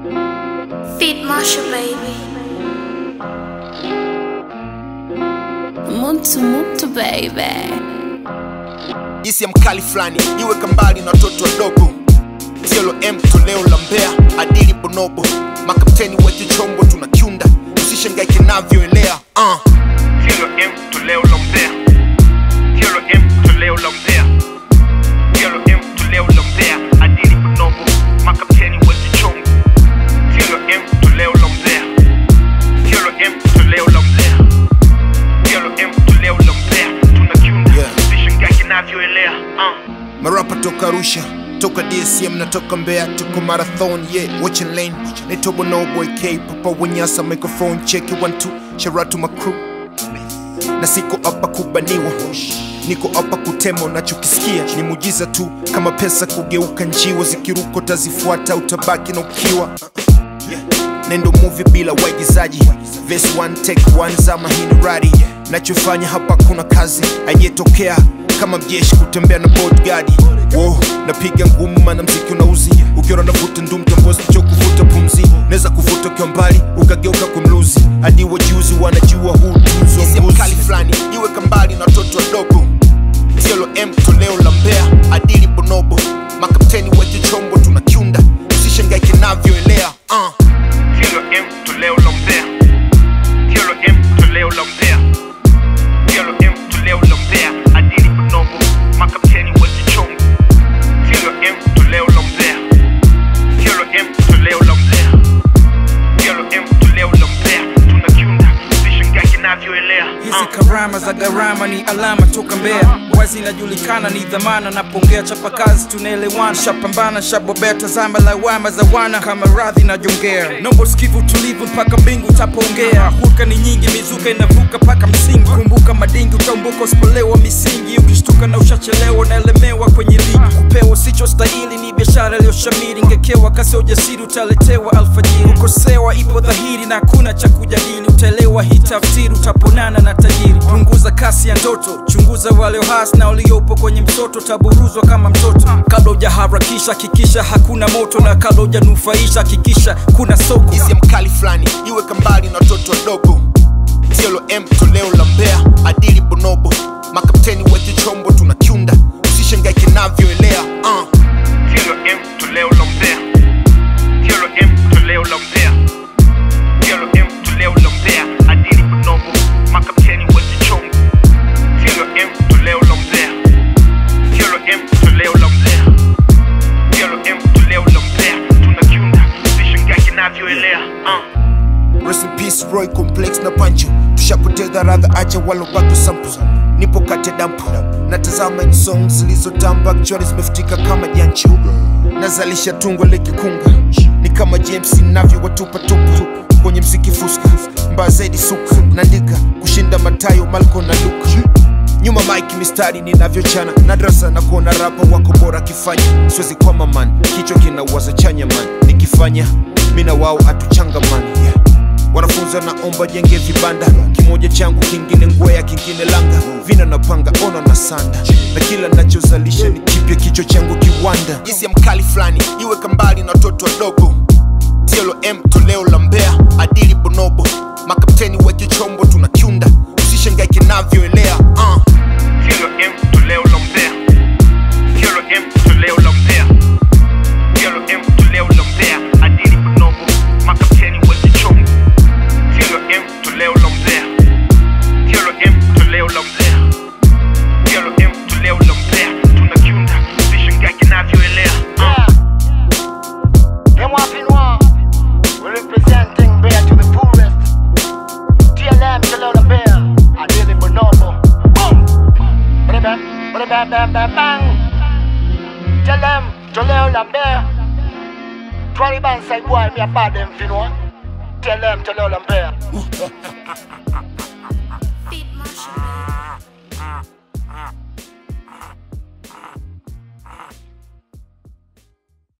Feed Marsha, baby. Muntu muntu baby Jisi ya mkali fulani iweka mbali na watoto wadogo Tiolo M toleo la Mbeya adili bonobo makapteni weke chombo tunakiunda usishangae kinavyoelea uh. Tiolo M toleo la Mbeya Tiolo M toleo la Mbeya Tiolo M toleo la Mbeya adili bonobo makapteni weke chombo Tiolo M toleo la Mbeya Tiolo M toleo la Mbeya Tiolo M toleo la Mbeya tunakiunda Yeah. usishangae kinavyoelea uh. Marapa toka Arusha toka DSM na toka Mbeya tuko marathon yeah watching lane naitwa Bonobo AK Papa Wanyasa microphone check it one two shout out to my crew na siko hapa kubaniwa niko hapa kutema unachokisikia ni mujiza tu kama pesa kugeuka njiwa zikiruko tazifuata utabaki na ukiwa nendo movie bila waigizaji Verse one take one zama hii ni radi nachofanya hapa kuna kazi aiyetokea kama mjeshi kutembea na bodyguard Wow, napiga ngumu mana mziki unauzi ukiona navuta ndum tambozi cho kuvuta pumzi naweza kuvuta ukiwa mbali ukageuka kumluzi hadi wajuzi wanajua huu tuzo wa mbuzi mkali fulani iweka mbali na watoto wadogo Tiolo M toleo la Mbeya adili bonobo makapteni weke chombo tunakiunda usishangae kinavyoelea uh. Tiolo M toleo la Mbeya Tiolo M toleo la Mbeya Tiolo M toleo la Mbeya adili bonobo makapteni weke chombo Tiolo M toleo la Mbeya Tiolo M toleo la Mbeya Tiolo M toleo la Mbeya tunakiunda usishangae kinavyoelea hizi karama za gharama ni alama toka Mbeya, wazi inajulikana ni dhamana. Napongea chapa kazi, tunaelewana, shapambana, shabobea, tazama lawama za wana kama radhi na jongea. Nombo sikivu tulivu mpaka mbingu utapoongea, hulka ni nyingi, mizuka inavuka mpaka msingi. Kumbuka madingi, utaumbuka usipolewa misingi, ukishtuka na ushachelewa, unaelemewa kwenye ligi. Kupewa sicho stahili ni biashara iliyoshamiri, ngekewa kasi ya ujasiri, utaletewa alfajiri. Kukosewa ipo dhahiri na hakuna cha kujadili, utaelewa hii tafsiri, utaponana na tajiri. Punguza kasi ya ndoto, chunguza walio hasi na waliopo kwenye msoto, taburuzwa kama mtoto. Kabla hujaharakisha, hakikisha hakuna moto, na kabla hujanufaisha, hakikisha kuna soko. Hisi ya mkali fulani iweka mbali na watoto wadogo Tiolo M toleo la Mbeya adili bonobo makapteni weke chombo tunakiunda usishangae kinavyoelea uh. Tiolo M toleo la Mbeya Tiolo M toleo la Mbeya Tiolo M toleo la Mbeya adili bonobo makapteni weke chombo Tiolo M toleo la Mbeya Tiolo M toleo la Mbeya Tiolo M toleo la Mbeya tunakiunda usishangae kinavyoelea uh. Rest in peace Roy Complex na Pancho, tushapoteza radha, acha walobaki sample. Nipo kati ya dampu, natazama hizi song zilizotamba, actually zimefutika kama jancho. Nazalisha tungo likikunga, ni kama James ninavyowatupa tupa kwenye mziki fuska, mbaya zaidi suka, naandika kushinda Matayo, Malko na Luka nyuma mike mistari ninavyochana nadrasa na kuona rapa wako bora akifanya siwezi kwama man kichwa kinawaza chanya man nikifanya mina wao atuchangamani yeah. wanafunzi wanaomba jenge vibanda kimoja changu kingine ngwea kingine langa vina napanga ona na sanda na kila nachozalisha ni kipya kichwa changu kiwanda jinsi ya mkali fulani iweka mbali na watoto wadogo Tiolo M toleo la Mbeya adili bonobo makapteni weke chombo tunakiunda usishangae kinavyoelea uh. Tiolo M toleo la Mbeya Tiolo M toleo la Mbeya Tiolo M toleo la Mbeya adili bonobo makapteni weke chombo Tiolo M toleo la Mbeya Tiolo M toleo la Mbeya Tiolo M toleo la Mbeya tunakiunda usishangae kinavyoelea uh. Them wapping war. We're representing Bear to the fullest. TLM, Jalala Bear. I did it bonobo. Boom! Bada bam, bada bam, bam, bam, bang. TLM, Jalala Bear. Twali ban say boy, me a bad them, you know. TLM, Jalala Bear.